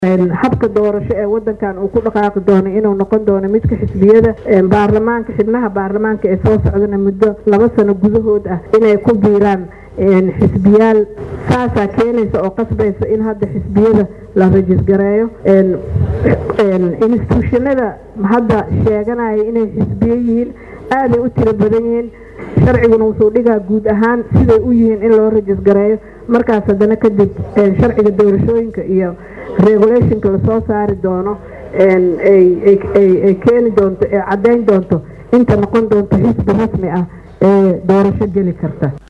habka doorasho ee wadankan uu ku dhaqaaqi doono inuu noqon doono midka xisbiyada baarlamaanka xibnaha baarlamaanka ee soo socdana muddo laba sano gudahood ah inay ku biiraan xisbiyaal saasaa keenaysa oo qasbaysa in hadda xisbiyada la rajisgareeyo instituushanada hadda sheeganaya inay xisbiyo yihiin aaday u tiro badan yihiin sharciguna wuxuu dhigaa guud ahaan siday u yihiin in loo rajisgareeyo markaas haddana kadib sharciga doorashooyinka iyo regulationka lasoo saari doono ay keeni doonto ee caddayn doonto inta noqon doonto xisbi rasmi ah ee doorasho geli karta